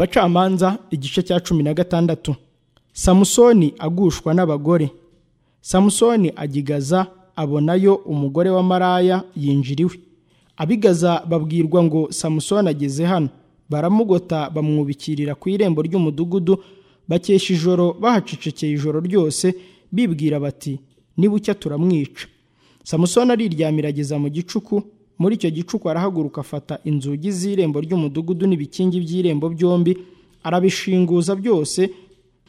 abacamanza igice cya cumi na gatandatu samusoni agushwa n'abagore samusoni agigaza abonayo umugore wa maraya yinjiriwe abigaza babwirwa ngo samusoni ageze hano baramugota bamwubikirira ku irembo ry'umudugudu bakesha ijoro bahacecekeye ijoro ryose bibwira bati nibucya turamwica samusoni ariryamira ageza mu gicuku muri icyo gicuku arahaguruka afata inzugi z'irembo ry'umudugudu n'ibikingi by'irembo byombi arabishinguza byose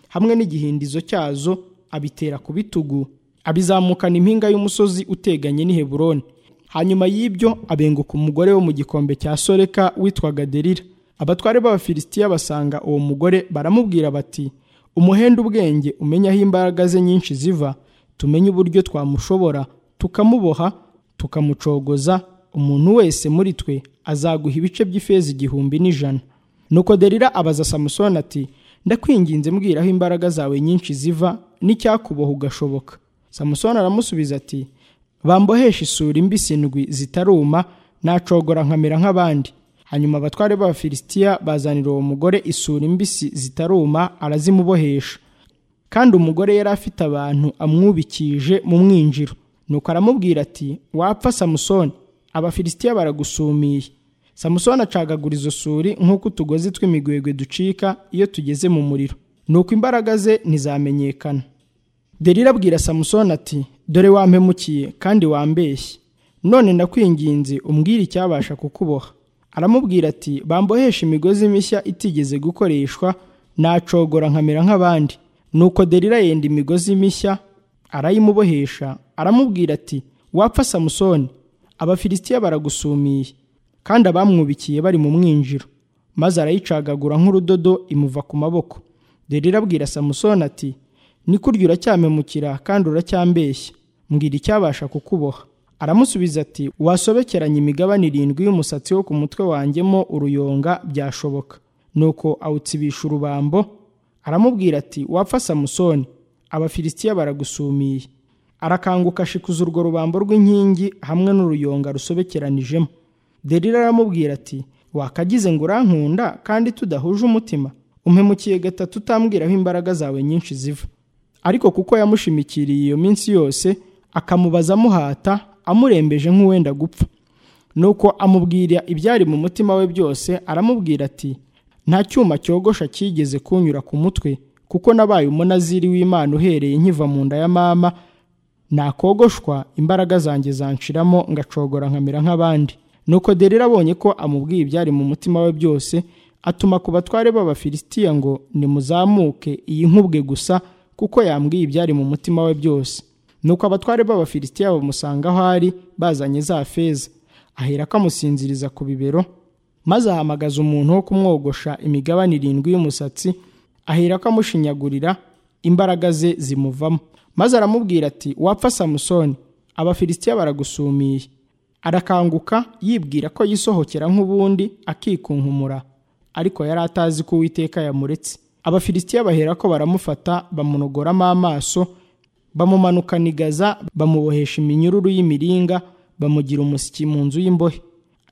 hamwe n'igihindizo cyazo abitera ku bitugu abizamukana impinga y'umusozi uteganye n'i Heburoni hanyuma y'ibyo abenguka umugore wo mu gikombe cya soreka witwaga derira abatware b'abafilisitiya basanga uwo mugore baramubwira bati umuhenda ubwenge umenya aho imbaraga ze nyinshi ziva tumenye uburyo twamushobora tukamuboha tukamucogoza umuntu wese muri twe azaguha ibice by'ifeza igihumbi n'ijana nuko derira abaza samusoni ati ndakwinginze mbwira aho imbaraga zawe nyinshi ziva n'icyakuboha ugashoboka samusoni aramusubiza ati bambohesha isuri mbisi ndwi zitaruma nacogora nkamera nk'abandi hanyuma abatware b'abafilisitiya bazanira uwo mugore isuri mbisi zitaruma arazimubohesha kandi umugore yari afite abantu amwubikije mu mwinjiro nuko aramubwira ati wapfa samusoni abafilisitiya baragusumiye samusoni acagagura izo suri nk'uko utugozi tw'imigwegwe ducika iyo tugeze mu muriro nuko imbaraga ze ntizamenyekana derira abwira samusoni ati dore wampemukiye kandi wambeshye none ndakwinginze umbwire icyabasha kukuboha aramubwira ati bambohesha imigozi mishya itigeze gukoreshwa nacogora nkamera nk'abandi nuko derira yenda imigozi mishya arayimubohesha aramubwira ati wapfa samusoni abafilisitiya baragusumiye kandi abamwubikiye bari mu mwinjiro maze arayicagagura nk'urudodo imuva ku maboko derira abwira samusoni ati ni kurya uracyamemukira kandi uracyambeshya mbwira icyabasha kukuboha aramusubiza ati wasobekeranye imigabane irindwi y'umusatsi wo ku mutwe wanjyemo uruyonga byashoboka nuko awutsibisha urubambo aramubwira ati wapfa samusoni abafilisitiya baragusumiye arakanguka ashikuza urwo rubambo rw'inkingi hamwe n'uruyonga rusobekeranijemo derira aramubwira ati wakagize ngo urankunda kandi tudahuje umutima umpemukiye gatatu utambwira aho imbaraga zawe nyinshi ziva ariko kuko yamushimikiriye iyo minsi yose akamubaza amuhata amurembeje nk'uwenda gupfa nuko amubwira ibyari mu mutima we byose aramubwira ati nta cyuma cyogosha cyigeze kunyura ku mutwe kuko nabaye umunaziri w'imana uhereye nkiva mu nda ya mama nakogoshwa imbaraga zanjye zanshiramo ngacogora nkamera nk'abandi nuko derera abonye ko amubwiye ibyari mu mutima we byose atuma ku batware b'abafilisitiya ngo nimuzamuke iyi nkubwe gusa kuko yambwiye ibyari mu mutima we byose nuko abatware b'abafilisitiya bamusanga aho ari bazanye za feza ahera amusinziriza ku bibero maze ahamagaza umuntu wo kumwogosha imigabane irindwi y'umusatsi ahera amushinyagurira imbaraga ze zimuvamo maze aramubwira ati wapfa samusoni abafilisitiya baragusumiye arakanguka yibwira ko yisohokera nk'ubundi akikunkumura ariko yari atazi ko uwiteka yamuretse abafilisitiya bahera ko baramufata bamunogoramo amaso bamumanukana igaza bamubohesha iminyururu y'imiringa bamugira umusyi mu nzu y'imbohe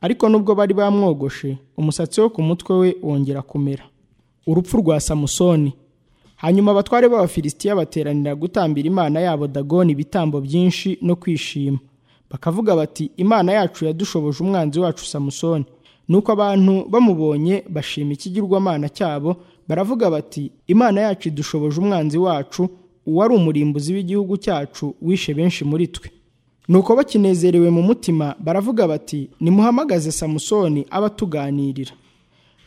ariko nubwo bari bamwogoshe umusatsi wo ku mutwe we wongera kumera urupfu rwa samusoni hanyuma abatware b'abafilisitiya bateranira gutambira imana yabo dagoni ibitambo byinshi no kwishima bakavuga bati imana yacu yadushoboje umwanzi wacu samusoni nuko abantu bamubonye bashima ikigirwamana cyabo baravuga bati imana yacu idushoboje umwanzi wacu uwari umurimbuzi w'igihugu cyacu wishe benshi muri twe nuko bakinezerewe mu mutima baravuga bati nimuhamagaze samusoni aba atuganirira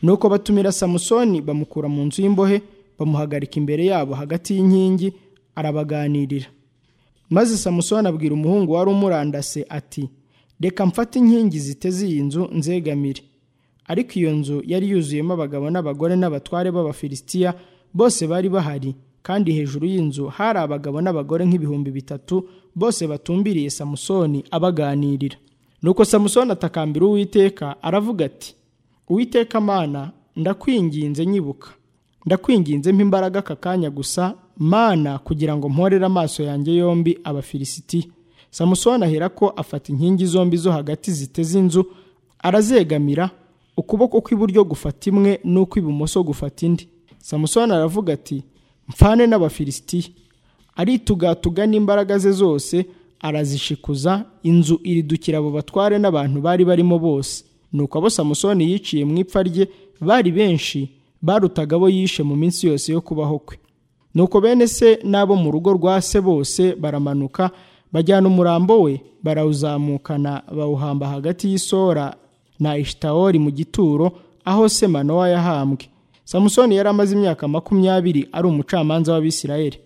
nuko batumira samusoni bamukura mu nzu y'imbohe bamuhagarika imbere yabo hagati y'inkingi arabaganirira maze samusoni abwira umuhungu wari umurandase ati reka mfate inkingi ziteze iyi nzu nzegamire ariko iyo nzu yari yuzuyemo abagabo n'abagore n'abatware b'abafilisitiya bose bari bahari kandi hejuru y'inzu hari abagabo n'abagore nk'ibihumbi bitatu bose batumbiriye samusoni abaganirira nuko samusoni atakambira uwiteka aravuga ati uwiteka mana ndakwinginze nyibuka ndakwinginze imbaraga aka kanya gusa mana kugira ngo mporere amaso yanjye yombi abafilisitiya samusoni ahera ko afata inkingi zombi zo hagati ziteze inzu arazegamira ukuboko kw'iburyo gufata imwe n'ukw'ibumoso gufata indi samusoni aravuga ati mpfane n'abafilisitiya aritugatuga n'imbaraga ze zose arazishikuza inzu iridukira abo batware n'abantu bari barimo bose nuko abo samusoni yiciye mu ipfa rye bari benshi barutaga abo yishe mu minsi yose yo kubaho kwe nuko bene se n'abo mu rugo rwa se bose baramanuka bajyana umurambo we barawuzamukana bawuhamba hagati y'isora na ishitawori mu gituro aho se manowa yahambwe samusoni yari amaze imyaka makumyabiri ari umucamanza w'abisirayeli